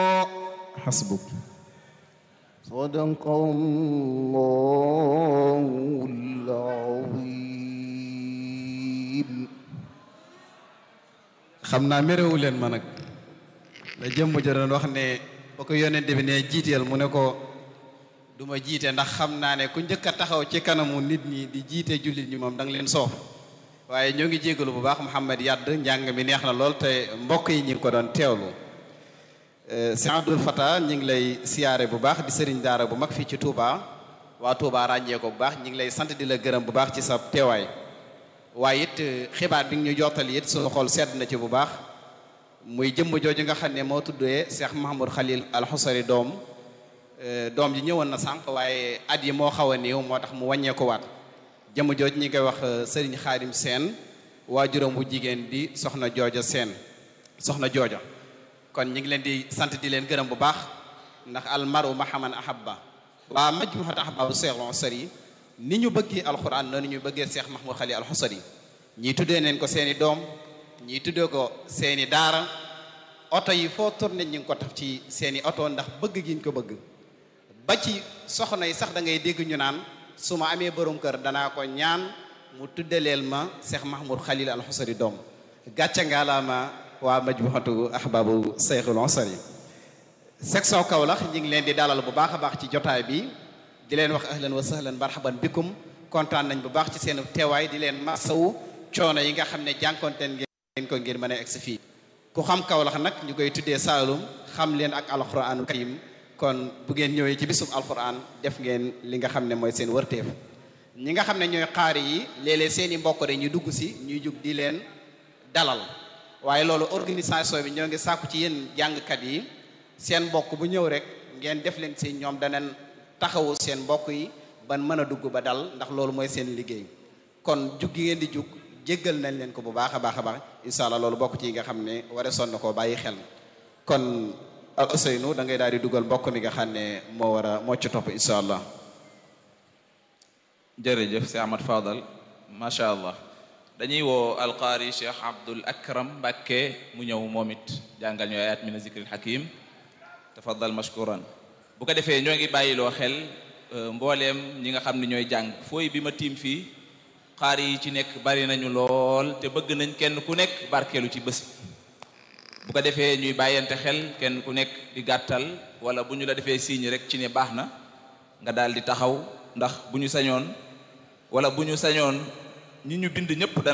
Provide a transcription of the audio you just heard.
حسبك صدق الله العظيم xam naa méréwu leen ma nag la jëmm ja doon wax ne ba ko yonent bi ne jiiteel mu ne ko du ma jiite ndax xam naa ne ku njëkk a taxaw ci kanamu nit ñi di jiite jullit ñi moom da nga leen soof waaye ñoo ngi jégalu bu baax Mouhamed Yadd njàng mi neex na lool te mbokk yi ñi ngi ko doon teewlu Sëñ Abdul Fata ñi ngi lay siyaare bu baax di sëriñ daara bu mag fii ci Touba waa Touba ràññee ko bu baax ñi ngi lay sant di la gërëm bu baax ci sa teewaay waaye it xibaar bi ñu jottali it suñu xol sedd na ci bu baax muy jëmm jooju nga xam ne moo tuddee Cheikh Mahamoud Khalil Al Xusari doom doom ji ñëwoon na sànq waaye at yi moo xaw a néew moo tax mu wàññeeku waat jëmm jooj ñi koy wax Serigne Xaadim Seen waajuram bu jigéen di soxna jooja Seen soxna jooja kon ñi ngi leen di sant di leen gërëm bu baax ndax almaru mahaman ahabba waa majmuhat ahba bu Cheikh Al Xusari ni ñu bëggee alxuraan noonu ñu bëggee Cheikh Mahmoud Khalil Al Xusari ñii tuddee neen ko seeni doom ñii tuddee ko seeni daara oto yi foo tourné ñu ngi ko taf ci seeni oto ndax bëgg gi ñu ko bëgg ba ci soxna yi sax da ngay dégg ñu naan su ma amee borom kër danaa ko ñaan mu tuddaleel ma Cheikh Mahmoud Khalil Al Xusari doom gàcce ngaalaama waa majmuhatu ahbabu Cheikh Al Xusari section Kaolack ñu ngi leen di dalal bu baax a baax ci jotaay bi di leen wax ahlan wa sahlan marhaban bikum kontaan nañ bu baax ci seen teewaay di leen masawu coono yi nga xam ne jànkonteen ngeen ko ngir mën a egsi fii ku xam Kaolack nag ñu koy tuddee Saalum xam leen ak alquranul karim kon bu ngeen ñëwee ci bisub alquran def ngeen li nga xam ne mooy seen wërteef ñi nga xam ne ñooy xaari yi léeg-léeg seen i mbokk rek ñu dugg si ñuy jug di leen dalal waaye loolu organisation bi ñoo ngi sàkku ci yéen jàngkat yi seen mbokk bu ñëw rek ngeen def leen si ñoom danañ taxawu seen mbokk yi ban mën a dugg ba dal ndax loolu mooy seen liggéey kon jug gi ngeen di jug jéggal nañ leen ko bu baax a baax a baax incha allah loolu bokk ci yi nga xam ne wara sonn koo bàyyi xel kon al Ousseynou da ngay daal di dugal mbokk mi nga xam ne moo war a moo ci topp incha allah jërëjëf si Ahmad Fadal macha allah dañuy woo alqaari Cheikh Abdul Akram Mbakke mu ñëw moom it jàngal ñu ayat min zikril hakim tafaddal mashkuran bu ko defee ñoo ngi bàyyiloo xel mbooleem ñi nga xam ne ñooy jàng fooy bi ma tiim fii xaar yi ci nekk bari nañu lool te bëgg nañ kenn ku nekk barkeelu ci bés bu ko defee ñuy bàyyante xel kenn ku nekk di gàttal wala bu ñu la defee signe rek ci ne baax na nga daal di taxaw ndax bu ñu sañoon wala bu ñu sañoon ñi ñu bind ñëpp